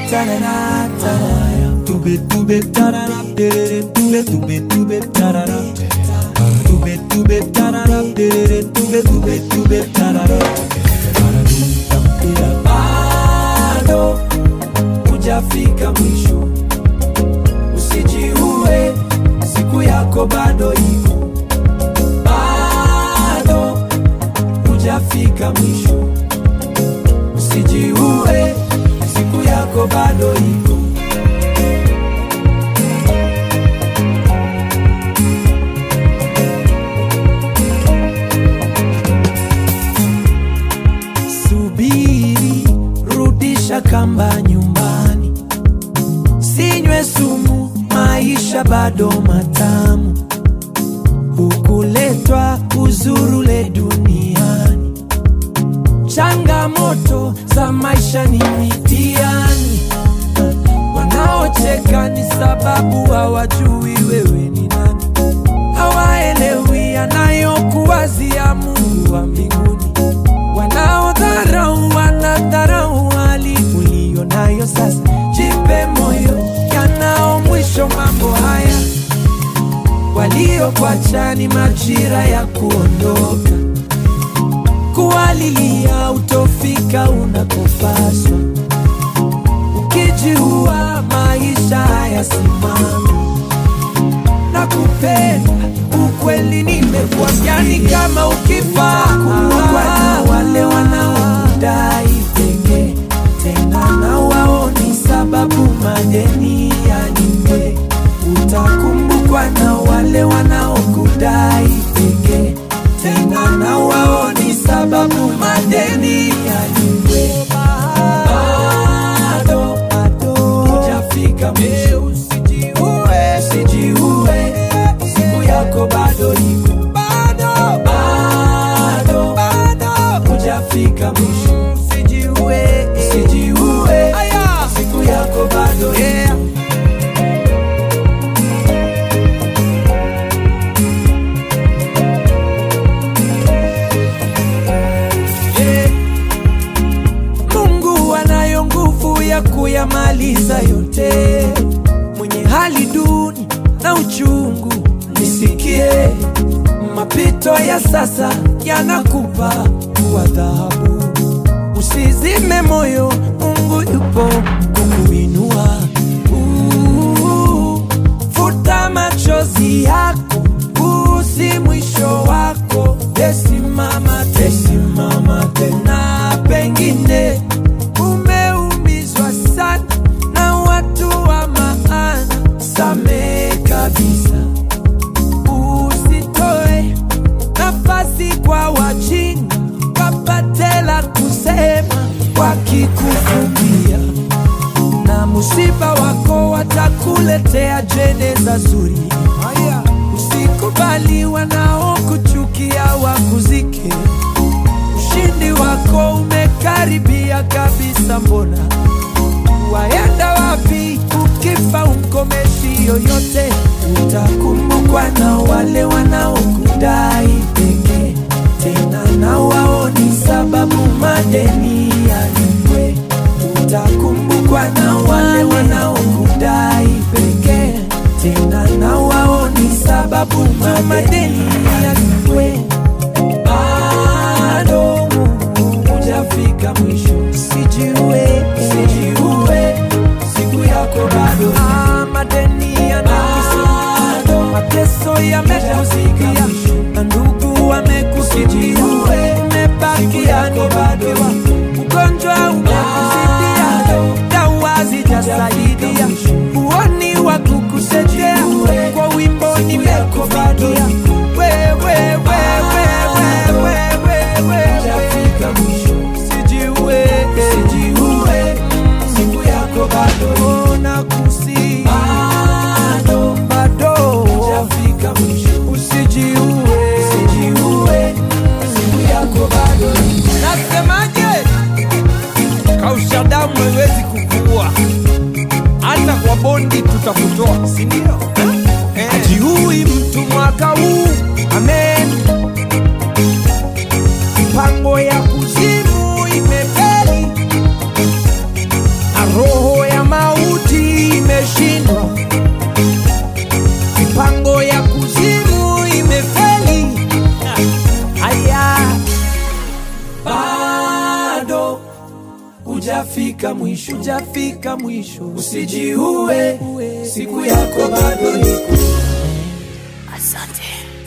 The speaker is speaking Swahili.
tarara, tarara. Tube, tube, tarara, terere, tube, tube, tube, tarara. Tube, tube, tarara, terere, tube, tube, tube, tarara. Bado hujafika mwisho, usijiue, siku yako bado iko. Bado hujafika mwisho, usijiue, siku yako bado iko. Subiri, rudisha kamba nyumbani, sinywe sumu, maisha bado matamu. Hukuletwa uzurule duniani, changamoto za maisha ni mitihani. Wanaocheka ni sababu hawajui wewe ni nani, hawaelewi anayokuwazia Mungu wa mbinguni. Wanaodharau wanadharau hali uliyo nayo sasa. Jipe moyo, yanao mwisho mambo haya. Waliokuacha ni majira ya kuondoka, kuwalilia utofika unakopaswa. Ukijiua maisha hayasimami na kupenda ukweli nimekuambia ni kama ukifa kuwa na wale wanaokudai pekee tena na wao ni sababu madeni yalipe utakumbukwa na wale wanaokudai pekee tena na wao ni sababu madeni yalipe bado bado hujafika mwisho usijiue usijiue siku yako bado iko bado bado bado hujafika mwisho usijiue usijiue siku yako bado iko Yeah. Mungu anayo nguvu ya kuyamaliza yote. Mwenye hali duni na uchungu, nisikie. Mapito ya sasa yanakupa kuwa dhahabu. Usizime moyo, Mungu yupo kukuinua. Uh, Futa machozi yako, huu si mwisho wako. Tesimama, tesimama tena, pengine umeumizwa sana na watu wa maana. Samehe kabisa, usitoe nafasi kwa wajinga wapate la kusema wakikufumbia na musiba wako watakuletea jeneza zuri. Usikubali wanaokuchukia wakuzike. Ushindi wako umekaribia kabisa, mbona waenda wapi? Ukifa umkomeshi yoyote, utakumbukwa na wale wanaokudai pekee, tena na wao ni sababu madeni yalipwe. Utakumbukwa na wale wanaokudai pekee, tena na wao ni sababu madeni yalipwe. Bado hujafika mwisho, usijiue, usijiue, siku yako bado. Ah, madeni yanakisumbua, mateso yamekuzikia, na ndugu wamekukimbia, umebakia ni bakiwa, ugonjwa umekuzidia, dawa zijasaidia, huoni wa kukusaidia, kwa wimbo nimekufikia wewe, wewe, wewe, wewe, wewe, usijiue, usijiue, siku yako bado nakusi bado bado hujafika mwisho usijiue usijiue siku yako bado Nasemaje? Kausha damu haiwezi kukuua, hata kwa bondi tutakutoa, si ndio? Eh. Hajiui mtu mwaka huu, amen. Mipango ya kuzimu imefeli, na roho ya hujafika mwisho, hujafika mwisho. Usijiue, siku yako bado iko. Asante.